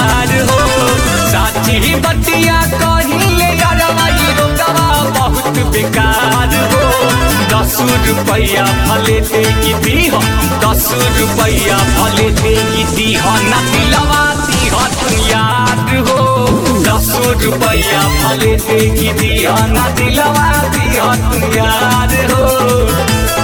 यार हो साची बतिया कहिले यारवाई रोकवा बहुत बेकार हो दस रुपया भले दे दी हो दस रुपया भले दे दी हो ना दिलवा दी हो तू यार हो दस रुपया भले दे दी हो ना दिलवा दी हो तू यार हो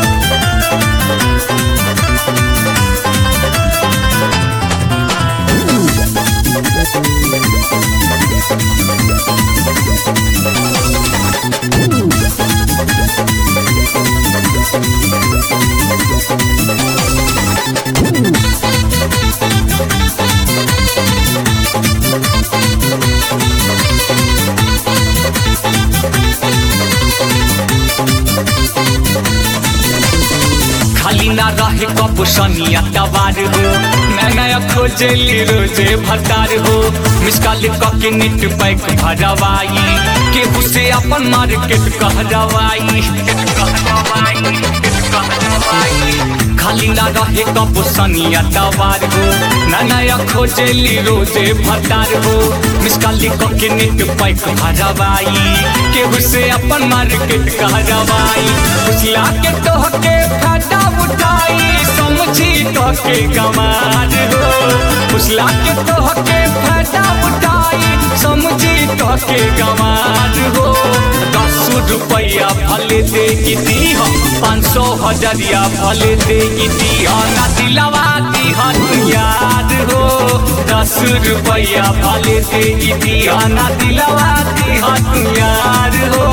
खाली ना रहे कप सनिया तवार हो मैं नया खोजली रोजे भतार हो मिसकाल कके नेट पैक भरवाई केहू से अपन मार्केट कहरवाई खाली ना रहे कप सनिया तवार हो मैं नया खोजली रोजे भतार हो मिसकाल कके नेट पैक भरवाई केहू से अपन मार्केट कहरवाई उछला के तोहके फाटा उठाई समझी तोहके गमार हो उछला के तोहके फाटा उठाई समझी तोहके गमार हो दस रुपया भले दे दी हो पाँच सौ हजरिया भले दे दी हो ना दिलवा दी हो तू याद हो दस रुपया भले दे दी हो ना दिलवा दी हो तू याद हो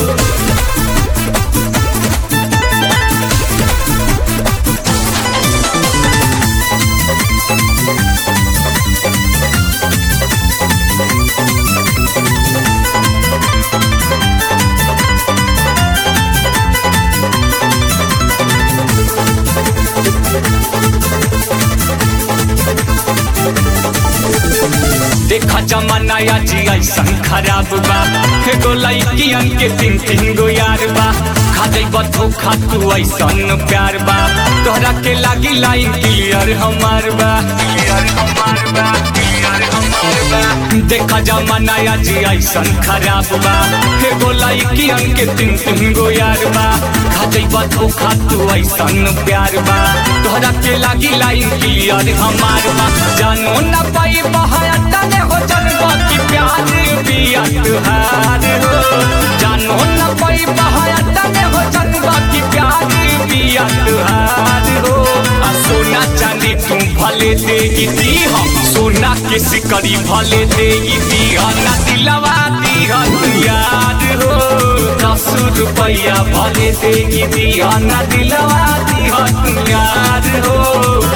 देखा जमाना या जी ऐसन खराब बा एगो लड़कियन के तीन तीन गो यार बा खा जइब धोखा तू ऐसन प्यार बा तोहरा के लागी लाइन क्लियर हमार बा क्लियर हमार बा क्लियर हमार बा देखा जमाना या जी ऐसन खराब बा एगो लड़कियन के तीन तीन गो यार बा खा जइब धोखा तू ऐसन प्यार बा तोहरा के लागी लाइन क्लियर हमार बा जानो ना पाई बहाया तने हो जनवा की प्यार बिया तुहार हो जानो न पाई बहाया तने हो जनवा की प्यार बिया तुहार हो आ सोना चांदी तू भले दे दी हो सोना के सिकरी भले दे दी हो ना दिलवा दी हो तू याद हो दस रुपया भले दे दी हो ना दिलवा दी हो तू याद हो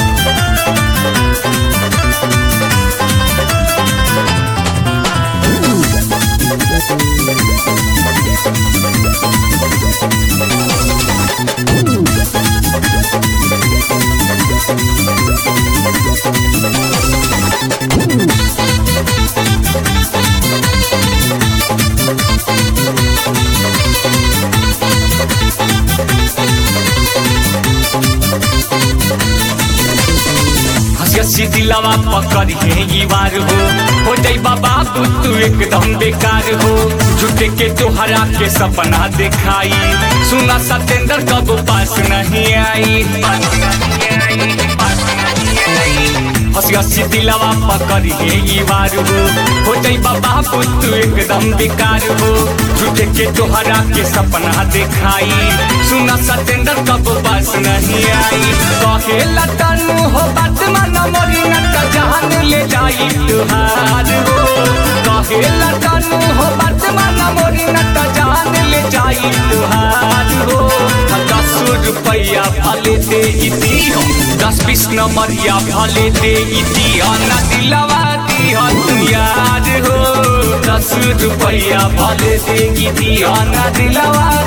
हसी दिलवा पकड़ है ये वार हो हो जाई बाबा तू एकदम बेकार हो झूठे के तोहरा के सपना दिखाई सुना सतेंद्र कब पास नहीं आई हसी हसी दिलवा पकड़ है ये वार हो हो जाई बाबा तू एकदम बेकार हो झूठे के तोहरा के सपना दिखाई सुना सतेंद्र कब पास नहीं आई कहे लतनु हो बात मन मोरी न जान ले जाई तुहार हो कहे लतनु हो बात मन मोरी न जान ले जाई तुहार हो दस रुपया भले दे दी हो दस बीस नंबरिया भले दे दी हो ना दिलवा दी हो तू याद हो दस रुपया भले दे दी हो ना दिलवा